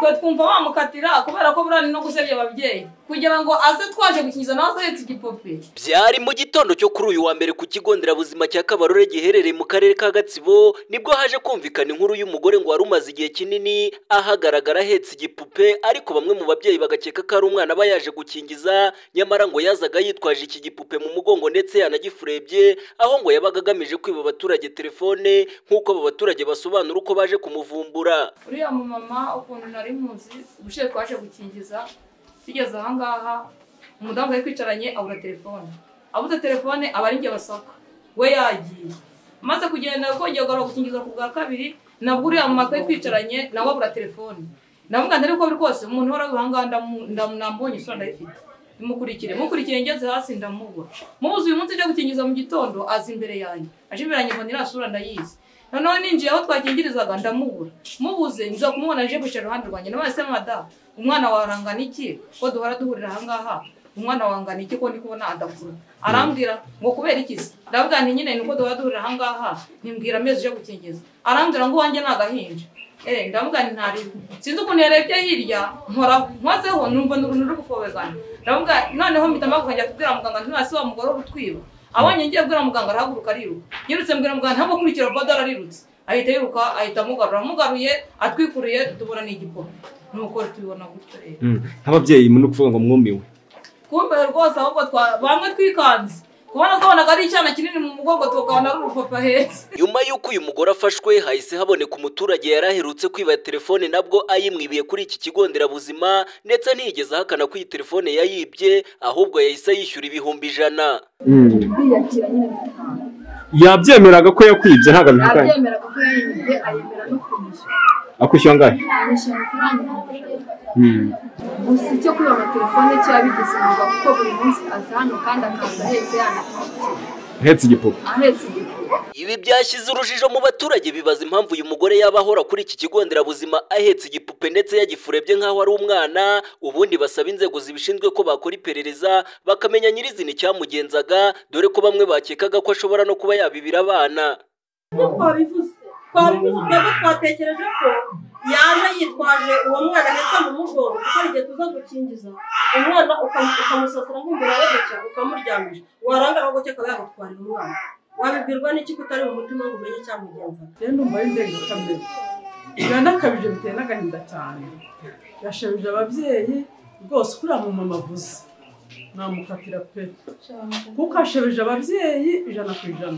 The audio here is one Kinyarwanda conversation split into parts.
twe twumva bamukatira kubera ko buriya ni no gusebya ababyeyi kugira ngo aze twaje gukingiza nawe ahetse igipupe byari mu gitondo cyo kuri uyu wa mbere ku kigo nderabuzima cya kabarore giherereye mu karere ka gatsibo nibwo haje kumvikana inkuru y'umugore ngo wari umaze igihe kinini ahagaragara ahetse igipupe ariko bamwe mu babyeyi bagakeka ko ari umwana aba yaje gukingiza nyamara ngo yazaga yitwaje iki gipupe mu mugongo ndetse yanagifurebye aho ngo yabaga agamije kwiba abaturage telefone nk'uko abo baturage basobanura uko baje kumuvumbura uriya mumama ukuntu nari muzi ubushize twaje gukingiza tugeze ahangaha umudamu yari kwicaranye abura telefone abuze telefone aba ari njye basoka we yagiye maze kugenda kongera kugarura gukingiza ku bwa kabiri nabwo uriya mumama twari twicaranye nawe abura telefone ndavuga nti ariko buri kose umuntu uhora aho ngaho ndamubonye isura ndayifite mukurikire mukurikire ngeze hasi ndamubura mubuze uyu munsi ujya gukingiza mu gitondo aza imbere yanjye aje imbere yanjye mbona iriya sura ndayizi noneho ninjiye aho twakingirizaga ndamubura mubuze nza kumubona aje kwicara iruhande rwanjye nawe se madamu umwana wawe arangana iki ko duhora duhurira ahangaha umwana wawe angana iki ko ndi kubona adakura arambwira ngo kubera iki se ndavuga nti nyine ni uko duhora duhurira ahangaha nimbwira amezi uje gukingiza arambwira ngo uwanjye ni agahinja Eh, ndavuga nti ntariho sinzi ukuntu yarebye hirya nkoraho nkozeho numva ni uruntu ruri gufobezanya ndavuga noneho mpita mpagukajya kubwira muganga nti nasi wa mugore urutwiba abonye ngiye kubwira muganga arahaguruka ariruka yirutse mbwira muganga ntabwo kurikira bodo ararirutse ahita yiruka ahita amugarura amugaruye atwikuriye tubura ni igipupe nuko tubibona gutyo rero nk'ababyeyi ni ukuvuga ngo mwumiwe twumve rwose ahubwo twa- bamwe twikanze kubona twabonaga ari icyana kinini mu mugongo tukabona ari urupapa ahetse nyuma y'uko uyu mugore afashwe hahise haboneka umuturage yari aherutse kwiba telefone nabwo ayimwibiye kuri iki kigo nderabuzima ndetse ntiyigeze ahakana ko iyi telefone yayibye ahubwo yahise yishyura ibihumbi ijana kwiyakira nyine bitanga yabyemeraga ko yakwibye ntabwo abihakanye abyemera kuko yayimije ayemera no kwishyura akwishyura angahe yishyura amafaranga gusa icyo kwiba amatelefone cya bigize umwuga kuko buri munsi aza hano kandi akaza ahetse yanatwakira uhetse igipupe ahetse igipupe ibi byashyize urujijo mu baturage bibaza impamvu uyu mugore yaba ahora kuri iki kigo nderabuzima ahetse igipupe ndetse yagifurebye nk'aho ari umwana ubundi basaba inzego zibishinzwe ko bakora iperereza bakamenya nyirizina icyamugenzaga dore ko bamwe bakekaga ko ashobora no kuba yabibira abana twabivuze twabivuze twebwe twatekereje ko yaje yitwaje uwo mwana ndetse mu mugongo kuko hari igihe tuza gukingiza umwana ukam- ukamusasira nk'imbere yawe gutya ukamuryamisha warangara aho gutya akaba yagutwarira umwana wabibwirwa n'iki kutari mu mutima ngo umenye icyamugenza rero ndumva ari indengakamere biba n'akabije biteye n'agahinda cyane yashabije ababyeyi rwose kuriya mu mama avuze namukatira pe kuko ashabije ababyeyi ijana ku ijana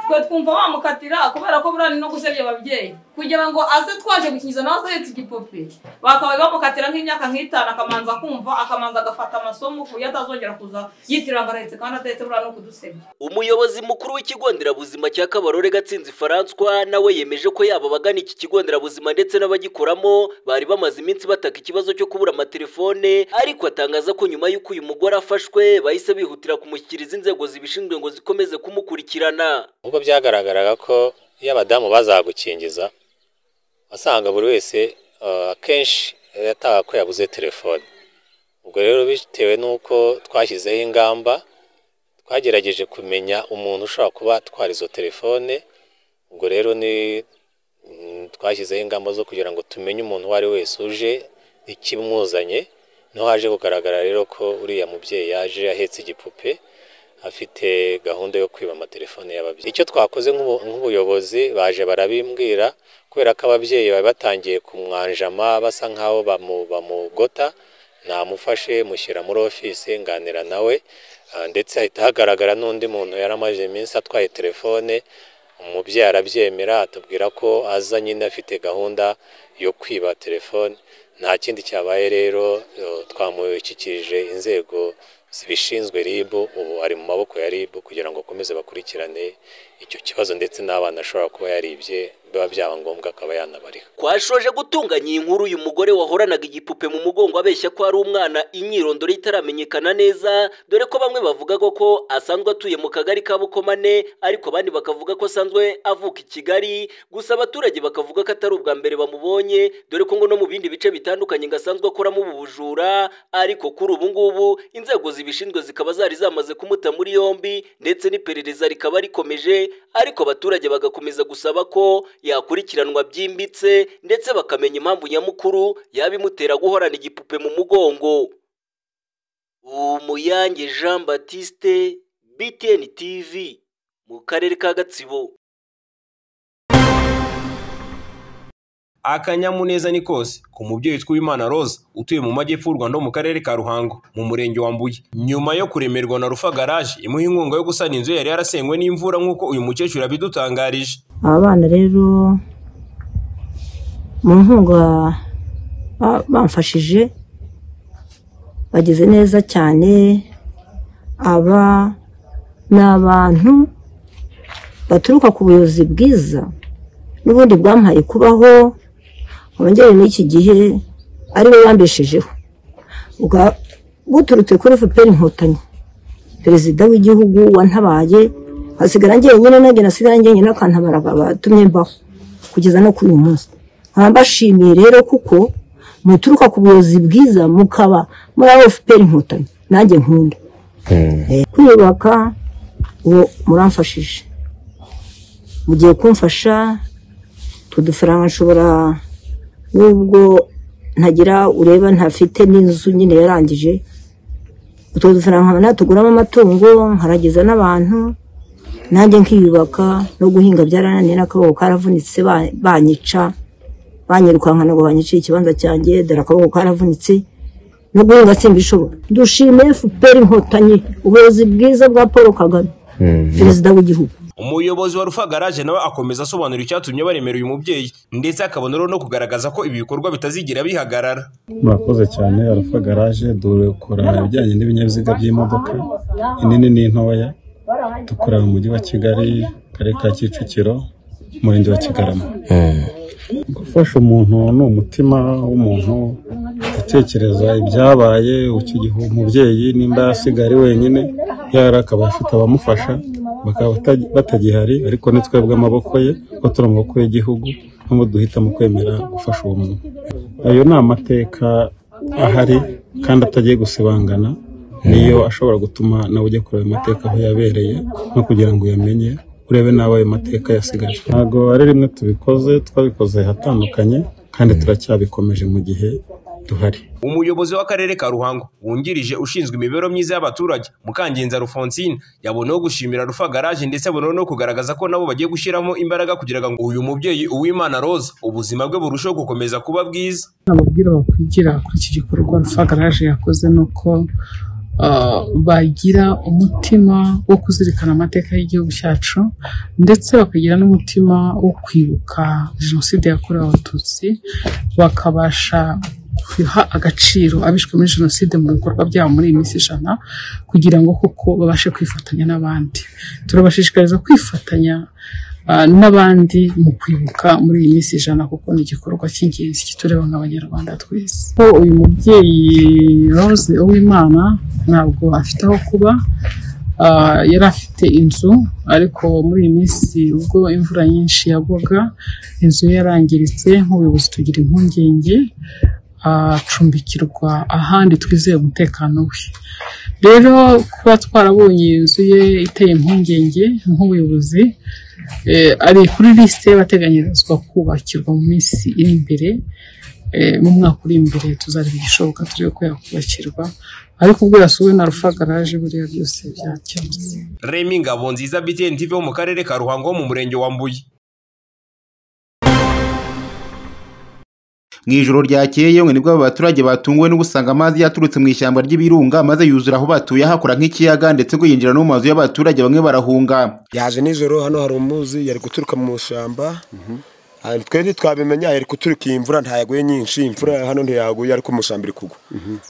twe twumva bamukatira kubera ko buriya ni no gusebya ababyeyi kugira ngo aze twaje gukingiza nawe aze ahetse igipupe bakaba bamukatira nk'imyaka nk'itanu akamanza kumva akamanza agafata amasomo ku buryo atazongera kuza yitirira ngo arahetse kandi atahetse buriya no kudusebya umuyobozi mukuru w'ikigo nderabuzima cya kabarore gatsinzi francois nawe yemeje ko yaba abagana iki kigo nderabuzima ndetse n'abagikoramo bari bamaze iminsi bataka ikibazo cyo kubura amatelefone ariko atangaza ko nyuma y'uko uyu mugore afashwe bahise bihutira kumushyikiriza inzego zibishinzwe ngo zikomeze kumukurikirana ubwo byagaragaraga ko iyo abadamu bazagukingiza wasanga buri wese eh, akenshi yataha ko yabuze telefone ubwo rero bitewe n'uko twashyizeho ingamba twagerageje kumenya umuntu ushobora kuba atwara izo telefone ubwo rero ni mm, twashyizeho ingamba zo kugira ngo tumenye umuntu uwo ari we wese uje ikimuzanye niho haje kugaragara rero ko uriya mubyeyi yaje ahetse igipupe afite gahunda yo kwiba amatelefone y'ababyeyi icyo twakoze nk'ubu- nk'ubuyobozi baje barabimbwira kubera ko ababyeyi bari batangiye kumwanjama basa nk'aho bamu- bamugota namufashe mushyira muri ofisi nganira nawe ah, ndetse hahita hagaragara n'undi muntu yari amaze iminsi atwaye telefone umubyeyi arabyemera atubwira ko aza nyine afite gahunda yo kwiba telefone nta kindi cyabaye rero eh, twamushyikirije inzego zibishinzwe RIB ubu ari mu maboko ya RIB kugira ngo akomeze bakurikirane icyo kibazo ndetse n'abana ashobora kuba yaribye biba byaba ngombwa akaba yanabariha twashoje gutunganya iyi nkuru uyu mugore wahoranaga igipupe mu mugongo abeshya ko ari umwana imyirondoro ye itaramenyekana neza dore ko bamwe bavugaga ko asanzwe atuye mu kagari ka bukomane ariko abandi bakavuga ko asanzwe avuka i kigali gusa abaturage bakavuga ko atari ubwa mbere bamubonye dore ko ngo no mu bindi bice bitandukanye ngo asanzwe akoramo ubu bujura ariko kuri ubu ngubu inzego zibishinzwe zikaba zari zamaze kumuta muri yombi ndetse n'iperereza rikaba rikomeje ariko abaturage bagakomeza gusaba ko yakurikiranwa byimbitse ndetse bakamenya impamvu nyamukuru yaba imutera guhorana igipupe mu mugongo umuyange jean batiste btn tv mu karere ka gatsibo akanyamuneza ni kose ku mubyeyi witwa Uwimana Rose utuye mu majyepfo y'u Rwanda ho mu karere ka Ruhango mu murenge wa Mbuye nyuma yo kuremerwa na Rufa Garage imuha inkunga yo gusana inzu yari yarasenywe n'imvura nk'uko uyu mukecuru yabidutangarije aba bana rero mu nkunga ba- bamfashije bagize neza cyane aba ni abantu baturuka ku buyobozi bwiza n'ubundi bwampaye kubaho wongere n'iki gihe ari we yambeshejeho Bwa- buturutse kuri fpr inkotanyi perezida w'igihugu wantabaye hasigara njyenyine nanjye nasigara njyenyine akantabara batumye mbaho kugeza no kuri uyu munsi nkaba mbashimiye rero kuko muturuka ku buyobozi bwiza mukaba muri abo fpr inkotanyi nanjye nkunda kwiyubaka uwo muramfashije mugiye kumfasha utwo dufaranga nshobora n'ubwo ntagira ureba ntafite n'inzu nyine yarangije utwo dufaranga nkaba natuguramo amatungo nkarageza n'abantu nanjye nkiyubaka no guhinga byarananiye n'akaboko karavunitse ba- banyica banyirukankana ngo banyice ikibanza cyanjye dore akaboko karavunitse no guhinga simbishobora dushime fpr inkotanyi ubuyobozi bwiza bwa paul kagame perezida w'igihugu umuyobozi wa Rufa Garage nawe akomeza asobanura icyatumye baremera uyu mubyeyi ndetse akaboneraho no kugaragaza ko ibi bikorwa bitazigera bihagarara murakoze cyane arafa garaje dukora ibijyanye n'ibinyabiziga by'imodoka inini n'intoya dukorera mu mujyi wa kigali karere ka kicukiro umurenge wa kigarama gufasha umuntu ni umutima w'umuntu gutekereza ibyabaye ukigihe umubyeyi nimba yasigaye ari wenyine yari akaba afite abamufasha bakaba bata- batagihari ariko ni twebwe amaboko ye ko turi amaboko y'igihugu nubwo duhitamo kwemera gufasha uwo muntu ayo ni amateka ahari kandi atagiye gusibangana niyo ashobora gutuma nawe ujya kureba amateka aho yabereye no kugira ngo uyamenye urebe n'abo ayo mateka yasigaje ntabwo ari rimwe tubikoze twabikoze hatandukanye kandi turacyabikomeje mu gihe duhari umuyobozi w'akarere ka ruhango wungirije ushinzwe imibereho myiza y'abaturage mukangenza rufonsine yaboneyeho gushimira rufa garaje ndetse aboneyeho no kugaragaza ko nabo bagiye gushyiramo imbaraga kugira ngo uyu mubyeyi uwimana roza ubuzima bwe burusheho gukomeza kuba bwiza ababwira bakwigira kuri iki gikorwa rufa garaje yakoze ni uko ah, bagira umutima wo kuzirikana amateka y'igihugu cyacu ndetse bakagira n'umutima wo kwibuka jenoside yakorewe abatutsi bakabasha kwiha agaciro abishwe muri jenoside mu bikorwa byabo muri iyi minsi ijana kugira ngo koko babashe kwifatanya n'abandi turabashishikariza kwifatanya ah, n'abandi mu kwibuka muri iyi minsi ijana kuko ni igikorwa cy'ingenzi kitureba nk'abanyarwanda twese ko uyu mubyeyi Rose Uwimana ntabwo afite aho kuba ah, yari afite inzu ariko muri iyi minsi ubwo imvura nyinshi yagwaga inzu ye yarangiritse nk'ubuyobozi tugira impungenge acumbikirwa ahandi twizeye umutekano we rero kuba twarabonye inzu ye iteye impungenge nk'ubuyobozi eh, ari kuri lisite y'abateganyirizwa kubakirwa mu minsi iri imbere eh, mu mwaka uri imbere tuzareba igishoboka turebe ko yakubakirwa ariko ubwo yasuwe na rufa garaje buriya byose byakemutse remi ngabo nziza btn tv wo mu karere ka ruhango wo mu murenge wa mbuye mu ijoro ryakeye yewe nibwo aba baturage batunguwe no gusanga amazi yaturutse mu ishyamba ry'ibirunga maze yuzura aho batuye hakora nk'ikiyaga ndetse ngo yinjira no mu mazu y'abaturage bamwe barahunga yaje nijoro hano hari umuzi yari guturuka mu ishyamba Ah, twe ntitwabimenye yari guturuka iyi mvura ntayaguye nyinshi imvura hano ntiyaguye ariko mu ishyamba iri kugwa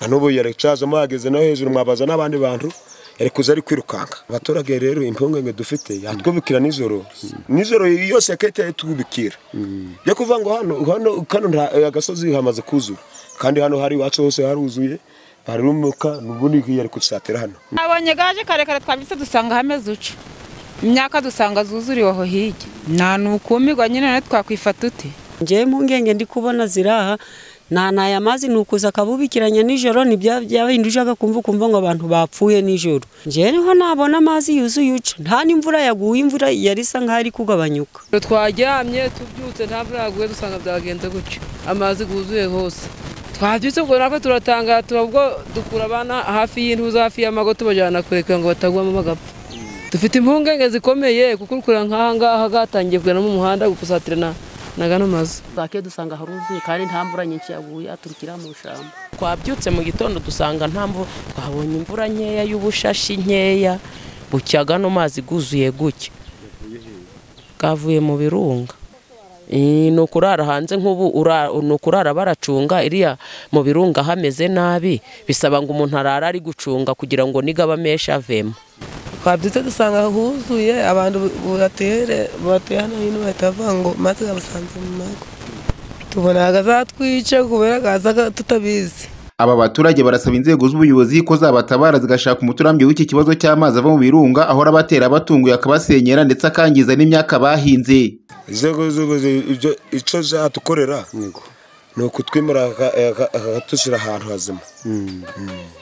na n'ubu yari cazamo yageze no hejuru mwabaza n'abandi bantu yari kuza ari kwirukanka abaturage rero impungenge dufite yatwubikira nijoro nijoro yose yakahita yatwubikira byo kuvuga ngo hano hano kano nta- eh, agasozi hamaze kuzura kandi hano hari iwacu hose haruzuye barumuka n'ubundi yari kudusatira hano nabonye gaje karekare twabitse dusanga hameze uco imyaka dusanga zuzuriwe aho hirya nta nukumirwa nyine natwe twakwifata ute njyewe impungenge ndi kubona ziri aha nanaye amazi ni ukuza akabubikiranya nijoro ntibyabindi ujyaga kumva ukumva ngo abantu bapfuye nijoro njyewe nabona amazi yuzuye uca nta n'imvura yaguye imvura yari isa nk'aho ari kugabanyuka twaryamye tubyutse nta mvura yaguye dusanga byagenze gutyo amazi yuzuye hose twabyutse ubwo natwe turatangara tuba ubwo dukura abana hafi y'intuza hafi y'amago tubajyana kureka ngo batagwamo bagapfa dufite impungenge zikomeye kuko urukura nk'aha ngaha gatangiye kugana mu muhanda gukusatirana na gano mazu bwake dusanga haruzuye kandi nta mvura nyinshi yaguye aturukira mu ishyamba twabyutse mu gitondo dusanga nta mvura twabonye imvura nkeya y'ubushashi nkeya bucya gano mazi guzuye gutya bwavuye mu birunga Eh, ni ukurara hanze nk'ubu ura- ni ukurara baracunga iriya mu birunga hameze nabi bisaba ngo umuntu arara ari gucunga kugira ngo nigaba amesha avemo twabyutse dusanga huzuye abantu batuye batuye hano hino bahita bavuga ngo maze babasanze mu mago tubona akazatwica kubera akaza tutabizi Aba baturage barasaba inzego z'ubuyobozi ko zabatabara zigashaka umuturambyo w'iki kibazo cy'amazi ava mu birunga ahora abatera abatunguye akabasenyera ndetse akangiza n'imyaka bahinze inzego z'ubuyobozi ibyo icyo zatukorera ni ukutwimura aka- aka- akatushyira ahantu hazima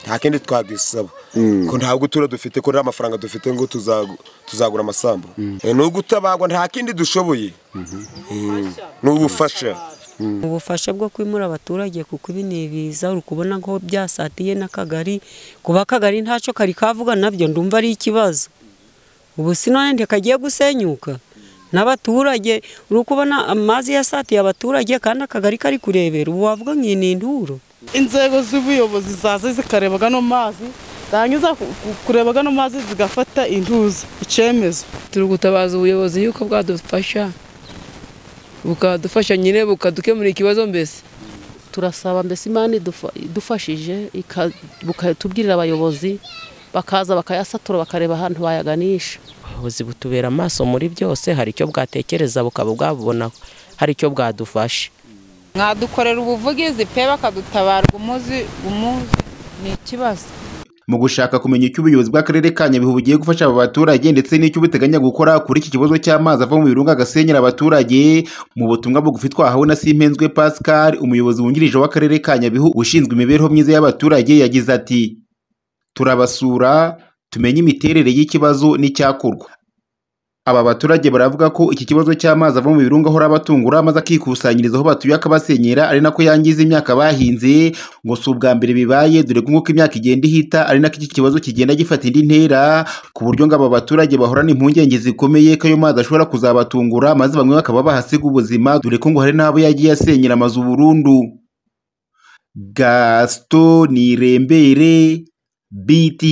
nta kindi twabisaba ko nta gutura dufite ko nta mafaranga dufite ngo tuzagu- tuzagura amasambu Eh, ni ugutabagwa nta kindi dushoboye Mm. ni ubufasha ubufasha bwo kwimura abaturage kuko ibi ni ibiza uri kubona ko byasatiye n'akagari kuba akagari ntacyo kari kavuga nabyo ndumva ari ikibazo ubu sinone ntikagiye gusenyuka n'abaturage uri kubona amazi yasatiye abaturage kandi akagari kari kurebera ubu wavuga ngo iyi ni induru inzego z'ubuyobozi zaza zikareba gano mazi zangiza ku- ku- kureba gano mazi zigafata intuza icyemezo turi gutabaza ubuyobozi yuko bwadufasha bukadufasha nyine bukadukemurira ikibazo mbese turasaba mbese imana idufa- idufashije ika- buka- tubwirira abayobozi bakaza bakayasatura bakareba ahantu bayaganisha ubuyobozi butubera amaso muri byose hari icyo bwatekereza bukaba bwabubona hari icyo bwadufasha mwadukorera ubuvugizi pe bakadutabara umuzi umuzi ni ikibazo mu gushaka kumenya icyo ubuyobozi bw'akarere ka nyabihu bugiye gufasha aba baturage ndetse n'icyo buteganya gukora kuri iki kibazo cy'amazi ava mu birunga agasenyera abaturage mu butumwa bugufi twahawe na simpenzwe pascal umuyobozi wungirije w'akarere ka nyabihu ushinzwe imibereho myiza y'abaturage yagize ati turabasura tumenye imiterere y'ikibazo n'icyakorwa aba baturage baravuga ko iki kibazo cy'amazi ava mu birunga ahora abatungura maze akikusanyiriza aho batuye akabasenyera ari nako yangiza imyaka bahinze ngo si ubwa mbere bibaye dore ko nk'uko imyaka igenda ihita ari nako iki kibazo kigenda gifata indi ntera ku buryo ngo aba baturage bahorana impungenge zikomeye ko ayo mazi ashobora kuzabatungura maze bamwe bakaba bahasiga ubuzima dore ko ngo hari n'abo yagiye asenyera amazu burundu gaston nirembere BT